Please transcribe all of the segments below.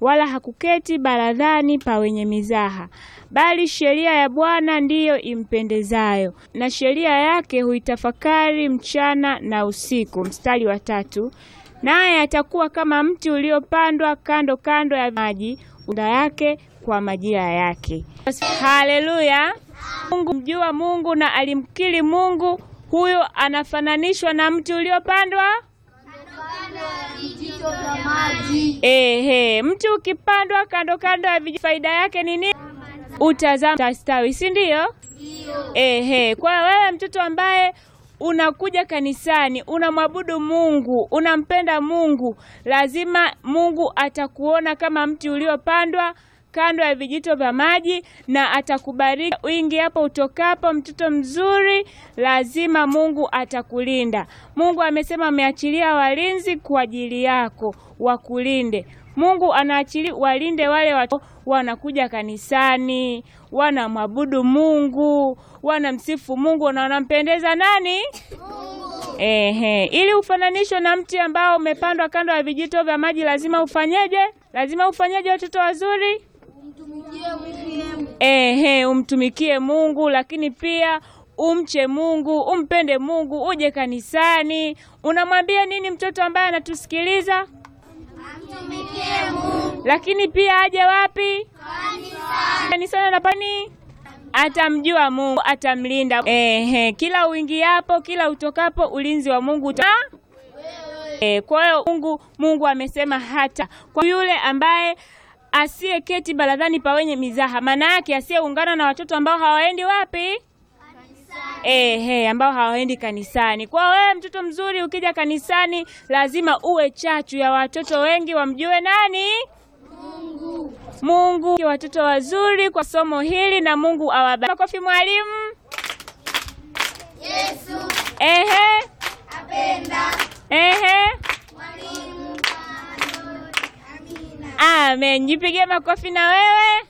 wala hakuketi baradhani pa wenye mizaha, bali sheria ya Bwana ndiyo impendezayo, na sheria yake huitafakari mchana na usiku. Mstari wa tatu, naye atakuwa kama mti uliopandwa kando kando ya maji, unda yake kwa majira yake. Haleluya! Mungu mjua Mungu na alimkiri Mungu, huyo anafananishwa na mti uliopandwa Ehe, mti ukipandwa kando kando ya vijito, faida yake ni nini? Utazaa utastawi, si ndio? Ehe, kwa wewe mtoto ambaye unakuja kanisani, unamwabudu Mungu, unampenda Mungu, lazima Mungu atakuona kama mti uliopandwa kando ya vijito vya maji na atakubariki wingi hapo utokapo. Mtoto mzuri, lazima Mungu atakulinda. Mungu amesema ameachilia walinzi kwa ajili yako wakulinde. Mungu anaachilia walinde wale watu wanakuja kanisani, wanamwabudu Mungu, wanamsifu Mungu na wanampendeza nani? Mungu. Ehe, ili ufananishwe na mti ambao umepandwa kando ya vijito vya maji, lazima ufanyeje? Lazima ufanyeje, watoto wazuri? Ehe, umtumikie Mungu, lakini pia umche Mungu, umpende Mungu, uje kanisani. Unamwambia nini mtoto ambaye anatusikiliza? Amtumikie Mungu. Lakini pia aje wapi? Kanisani. Kanisani anapani atamjua Mungu, atamlinda. Ehe, kila uingiapo, kila utokapo, ulinzi wa Mungu uta E, kwa hiyo Mungu Mungu amesema hata kwa yule ambaye asiyeketi baradhani pa wenye mizaha, maana yake asiyeungana na watoto ambao hawaendi wapi? Ehe, ambao hawaendi kanisani. Kwa wewe mtoto mzuri, ukija kanisani lazima uwe chachu ya watoto wengi wamjue nani? Mungu. Mungu. Watoto wazuri kwa somo hili na Mungu awabariki. Makofi mwalimu. Yesu Ehe, apenda ehe. mwalimu. Amina. Amen. Jipigie makofi na wewe.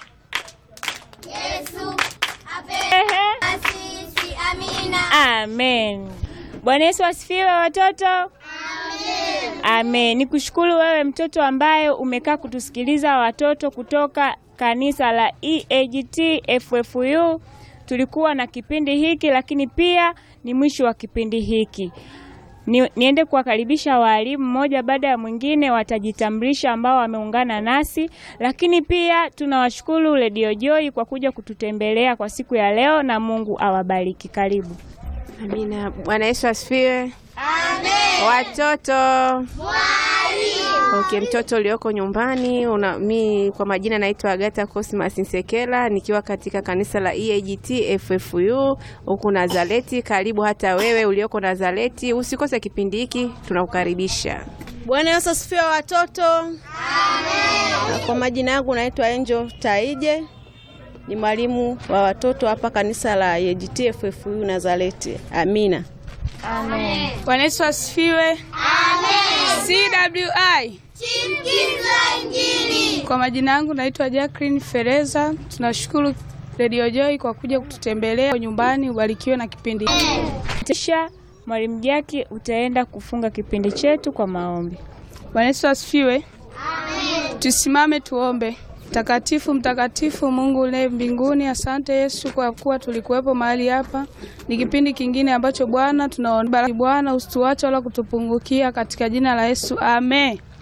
Yesu apenda Ehe. sisi. Amina. Amen. Bwana Yesu asifiwe watoto. Amen. Amen. Nikushukuru wewe mtoto ambaye umekaa kutusikiliza watoto kutoka kanisa la EAGT FFU. Tulikuwa na kipindi hiki lakini pia ni mwisho wa kipindi hiki. Ni, niende kuwakaribisha walimu mmoja baada ya mwingine watajitambulisha ambao wameungana nasi, lakini pia tunawashukuru Radio Joy kwa kuja kututembelea kwa siku ya leo na Mungu awabariki. Karibu. Amina. Bwana Yesu asifiwe. Amen. Watoto Mwalimu. okay, mtoto ulioko nyumbani una, mi kwa majina naitwa Agata Cosmas Nsekela nikiwa katika kanisa la EAGT FFU huku Nazareti. Karibu hata wewe ulioko Nazareti, usikose kipindi hiki, tunakukaribisha. Bwana Yesu asifiwe watoto. Amen. Kwa majina yangu naitwa Angel Taije, ni mwalimu wa watoto hapa kanisa la EAGT FFU Nazareti. Amina. Bwana Yesu asifiwe. Amen. CWI. Chipukiza Injili. Kwa majina yangu naitwa Jacqueline Fereza. Tunashukuru Radio Joy kwa kuja kututembelea nyumbani. Ubarikiwe na kipindi. Kisha Mwalimu Jaki utaenda kufunga kipindi chetu kwa maombi. Bwana Yesu asifiwe. Amen. Tusimame tuombe. Mtakatifu, mtakatifu Mungu uliye mbinguni, asante Yesu kwa kuwa tulikuwepo mahali hapa. Ni kipindi kingine ambacho Bwana tunaomba Bwana usituache wala kutupungukia katika jina la Yesu. Amen.